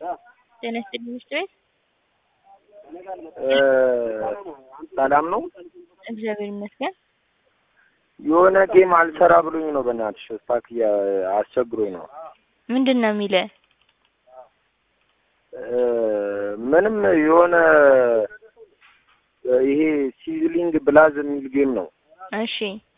ጤና ይስጥልኝ ሚስት ቤት ሰላም ነው። እግዚአብሔር ይመስገን። የሆነ ጌም አልሰራ ብሎኝ ነው። በእናትሽ ስታክ አስቸግሮኝ ነው። ምንድን ነው የሚልህ? ምንም የሆነ ይሄ ሲዝሊንግ ብላዝ የሚል ጌም ነው። እሺ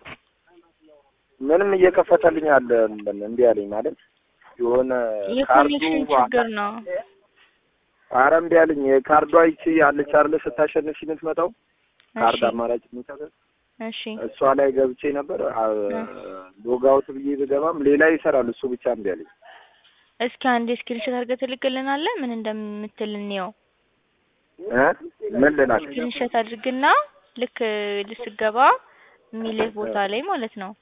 ምንም እየከፈተልኝ አለ እምቢ አለኝ ማለት የሆነ ካርዱ የኮኔክሽን ችግር ነው። ኧረ እምቢ አለኝ። የካርዷ ይቺ ያለች አይደለ ስታሸንፍ የምትመጣው ካርድ እሺ አማራጭ የሚሰጠው እሺ እሷ ላይ ገብቼ ነበር። ሎጋውት ብዬ ብገባም ሌላ ይሰራል፣ እሱ ብቻ እምቢ አለኝ። እስኪ አንዴ ስክሪንሾት አድርገህ ትልክልናለህ? ምን እንደምትል እንየው። እ ምን ልላክ? ስክሪንሾት አድርግና ልክ ስገባ የሚልህ ቦታ ላይ ማለት ነው።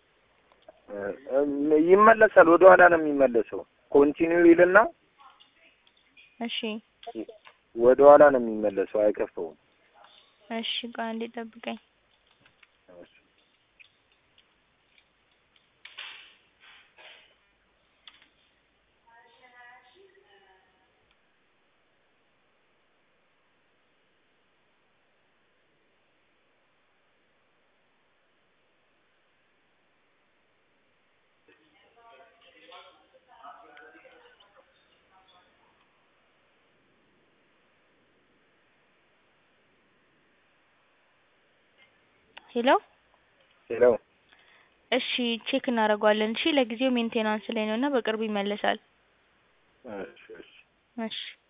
ይመለሳል፣ ወደ ኋላ ነው የሚመለሰው። ኮንቲኒው ይልና እሺ ወደ ኋላ ነው የሚመለሰው፣ አይከፍተውም። እሺ ቆይ አንዴ ጠብቀኝ። ሄሎ ሄሎ እሺ ቼክ እናደርገዋለን። እሺ ለጊዜው ሜንቴናንስ ላይ ነው እና በቅርቡ ይመለሳል። እሺ እሺ እሺ